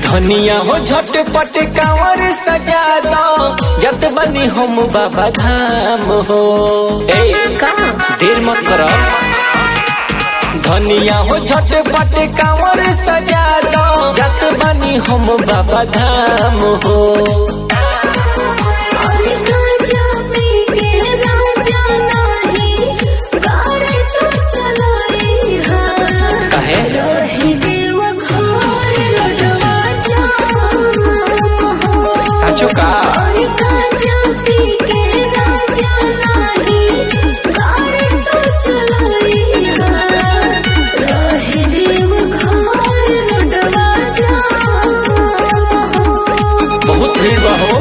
धनिया हो झटपट कांवर सजा दो जत बनी हम बाबा धाम हो ए का देर मत करो धनिया हो झटपट कांवर सजा दो जत बनी हम बाबा धाम हो अरे गांजा पी के राजा नाही गाड़ी तो चलाई हा कहे रही देव घोर लडवा जाम हो साचो का अरे गांजा पी के राजा नाही गाड़ी तो चलाई हा रही देव घोर लडवा जाम हो बहुत भीड़ बा हो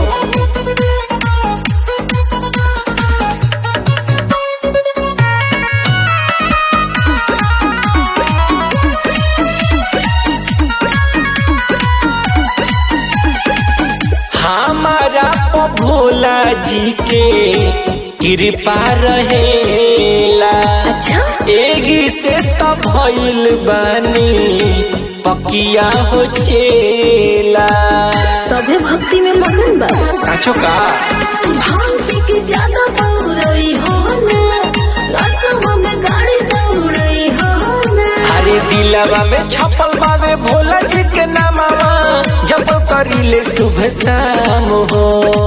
हमारा प भोला जी के कृपा रहेला अच्छा एगी से तो भइल बानी पकिया हो चेला सभे भक्ति में मगन बा साचो का भांग पी के ज्यादा दौड़ई हो ना रसवा में गाड़ी दौड़ई हो ना अरे दिलवा में छपल बावे भोला जी के नामावा जब करिले शुभ शाम हो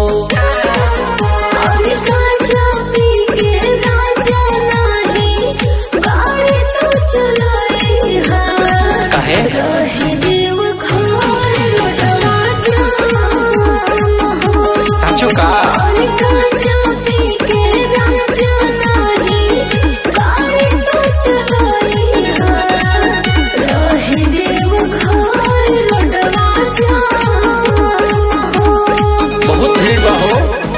अरे गांजा पी के राजा नाही गाड़ी तो चलाई हा कहे रहे देव घोर लुटवा जाम हो साचो का अरे गांजा पी के राजा नाही गाड़ी तो चलाई हा रहे देव घोर लुटवा जाम हो बहुत भीड़ बा हो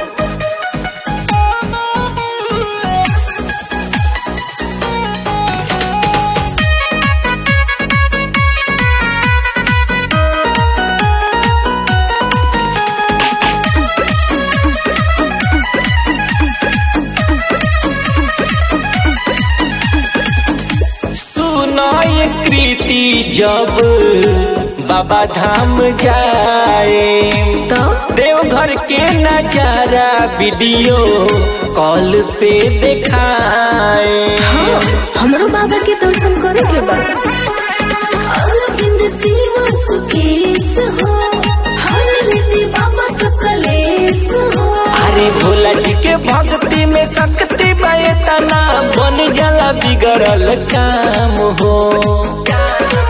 सुनो ये कृति जब बाबा धाम जाए तो देवघर के नजारा वीडियो कॉल पे दिखाए हाँ, हमरो बाबा के दर्शन करे के बा अरविंद शिव सुकेश हो हर रीति बाबा सकलेश हो अरे भोला जी के भक्ति में शक्ति बतना बन जाला बिगड़ल काम हो